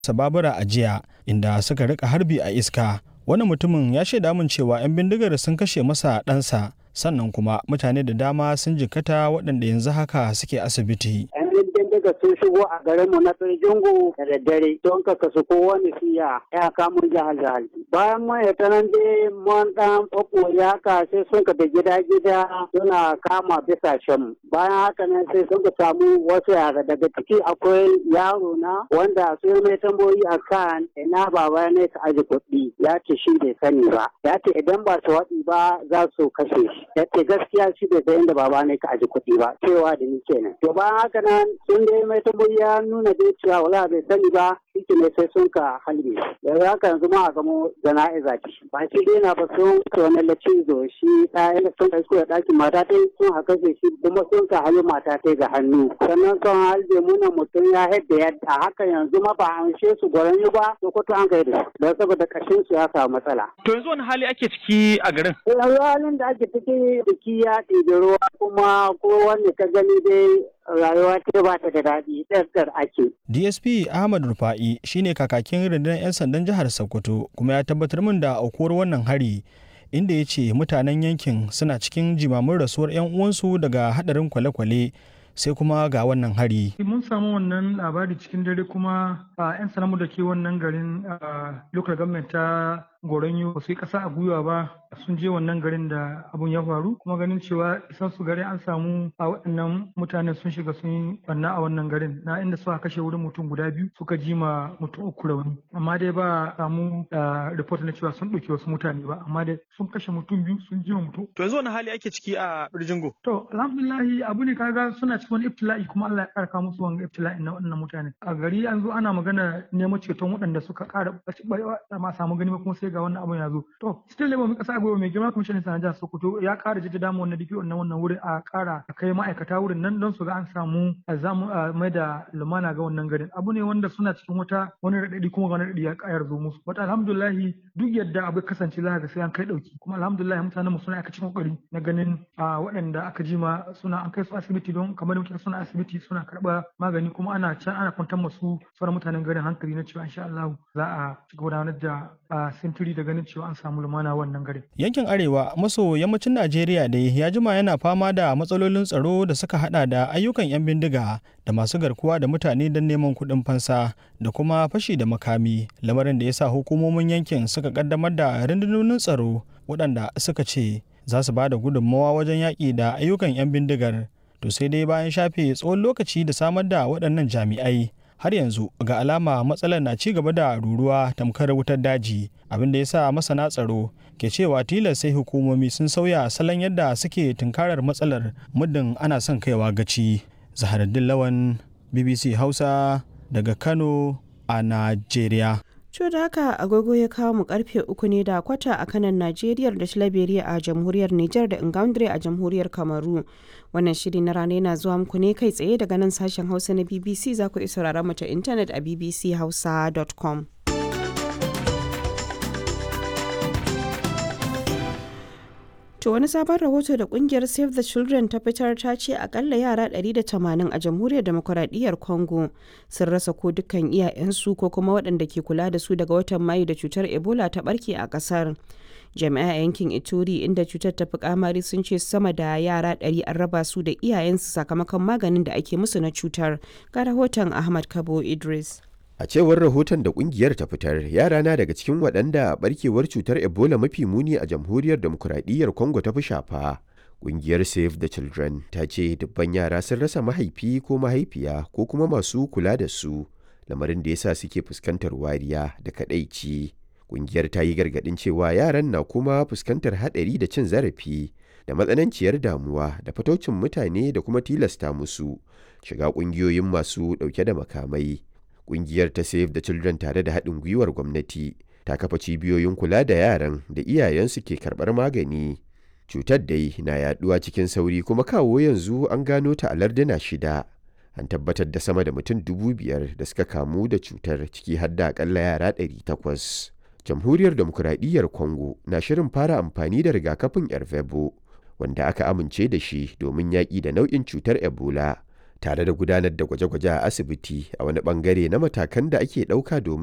babura a jiya inda suka rika harbi a iska wani mutumin ya shaida min cewa 'yan bindigar sun kashe masa ɗansa sannan kuma mutane da dama sun jikkata waɗanda yanzu haka suke asibiti. daga sun shigo a garinmu na Tsirjingu da daddare don ka kasu kowane siya ya kamun jihar jihar. Bayan mun ya tanan dai mun dan ɓaɓɓoye haka sai sun ka da gida gida suna kama bisa shan. Bayan haka nan sai sun ka samu wasu yara daga ciki akwai yaro na wanda sun mai tambayoyi a kan ina baba ne ka aji kuɗi ya ce shi bai sani ba. Ya ce idan ba su waɗi ba za su kashe shi. Ya ce gaskiya shi bai san inda baba ne ka aji kuɗi ba cewa da ni kenan. To bayan haka nan sun dai mai tambayi ya nuna dai cewa wala bai sani ba shi ne sai sun ka halbe yanzu haka yanzu ma a gamo jana'iza ce ba shi dai na ba sun ka wani lacizo shi ɗaya sun ka isko da ɗakin mata ta sun haka shi kuma sun ka halbe mata ta ga hannu sannan sun halbe muna mutum ya haɗa yadda haka yanzu ma ba an she su gwaran yi ba to ko an kai da don saboda kashin su ya samu matsala. To yanzu wani hali ake ciki a garin? Yanzu halin da ake ciki biki ya ɗibi ruwa kuma ko wanda ka gani dai rayuwa ta ba ta da daɗi ɗarɗar ake. DSP Ahmad Rufa'i shine kakakin rundunar 'yan sandan jihar Sokoto kuma ya tabbatar min da aukuwar wannan hari inda ya ce mutanen yankin suna cikin jimamin rasuwar 'yan uwansu daga hadarin kwale-kwale sai kuma ga wannan hari. Mun samu wannan labari cikin dare kuma a 'yan sanamu da ke wannan garin local government ta goronyo ba su yi ƙasa a gwiwa ba sun je wannan garin da abun ya faru kuma ganin cewa isan su garin an samu a waɗannan mutanen sun shiga sun yi banna a wannan garin na inda suka kashe wurin mutum guda biyu suka ji ma mutum uku rauni amma dai ba samu report na cewa sun ɗauki wasu mutane ba amma dai sun kashe mutum biyu sun ji ma mutum. To yanzu wani hali ake ciki a Birjingo? To alhamdulillahi abu ne kaga suna cikin wani ibtila'i kuma Allah ya ƙara musu wani ibtila'i na waɗannan mutane. A gari an zo ana magana neman ceton waɗanda suka ƙara ma samu gani kuma sai ga wannan abun ya zo to still labor mai kasa gwiwa mai girma kwamishinan sanar jihar sokoto ya kara jaddada mu wannan diki wannan wannan wurin a kara a kai ma'aikata wurin nan don su ga an samu a zamu mai da lumana ga wannan garin abu ne wanda suna cikin wata wani raɗaɗi kuma wani raɗaɗi ya kayar zo musu wata alhamdulillahi duk yadda abu kasance za ga sai an kai ɗauki kuma alhamdulillahi mutanen mu suna aka cikin kokari na ganin a waɗanda aka jima suna an kai su asibiti don kamar da muke suna asibiti suna karɓa magani kuma ana can ana kwantar masu sauran mutanen garin hankali na cewa insha Allah za a ci gudanar da sintiri da ganin cewa an samu lumana wannan garin. Yankin Arewa maso yammacin Najeriya dai ya jima yana fama da matsalolin tsaro da suka hada da ayyukan 'yan bindiga da masu garkuwa da mutane don neman kuɗin fansa da kuma fashi da makami lamarin da ya sa hukumomin yankin suka kaddamar da rundunonin tsaro waɗanda suka ce za su ba da gudunmawa wajen yaƙi da ayyukan 'yan bindigar to sai dai bayan shafe tsawon lokaci da samar da waɗannan jami'ai har yanzu ga alama matsalar na ci gaba da ruruwa tamkar wutar daji abin da ya sa masana tsaro ke cewa tilas sai hukumomi sun sauya salon yadda suke tunkarar matsalar muddin ana son kaiwa gaci zaharaddin lawan bbc hausa daga kano a najeriya Co da haka agogo ya kawo mu karfe uku ne da kwata a kanan Najeriya da Tilaberiya a jamhuriyar Nijar da Ingaundre a jamhuriyar Kamaru. Wannan shiri na rana yana zuwa muku ne kai tsaye daga nan sashen Hausa na BBC za ku iya sauraron mu ta intanet a bbchausa.com. To wani sabon rahoto da kungiyar Save the Children ta fitar ta ce akalla yara 180 a jamhuriyar demokuraɗiyyar Congo sun rasa ko dukkan iyayensu ko kuma waɗanda ke kula da su daga watan Mayu da cutar Ebola ta barke a ƙasar. Jami'a yankin Ituri inda cutar ta fi kamari sun ce sama da yara 100 an raba su da iyayensu sakamakon maganin da ake musu na cutar. Ga rahoton Ahmad Kabo Idris. A cewar rahoton da kungiyar ta fitar, yara na daga cikin waɗanda barkewar cutar Ebola mafi muni a jamhuriyar demokuraɗiyyar Congo ta fi shafa. Kungiyar Save the Children ta ce dubban yara sun rasa mahaifi ko mahaifiya ko kuma masu kula da su, lamarin da yasa suke fuskantar wariya da kaɗaici. Kungiyar ta yi gargaɗin cewa yaran na kuma fuskantar haɗari da cin zarafi da matsananciyar damuwa da fataucin mutane da kuma tilasta musu shiga ƙungiyoyin masu ɗauke da makamai. Ƙungiyar ta Save the Children tare da haɗin gwiwar gwamnati ta kafa cibiyoyin kula da yaran da iyayensu ke karɓar magani. Cutar dai na yaɗuwa cikin sauri kuma kawo yanzu an gano ta a larduna shida. An tabbatar da sama da mutum dubu biyar da suka kamu da cutar ciki har da akalla yara ɗari takwas. Jamhuriyar Demokuraɗiyyar Congo na shirin fara amfani da rigakafin Ervebo wanda aka amince da shi domin yaƙi da nau'in cutar Ebola. tare da gudanar da gwaje-gwaje a asibiti a wani bangare na matakan da ake ɗauka domin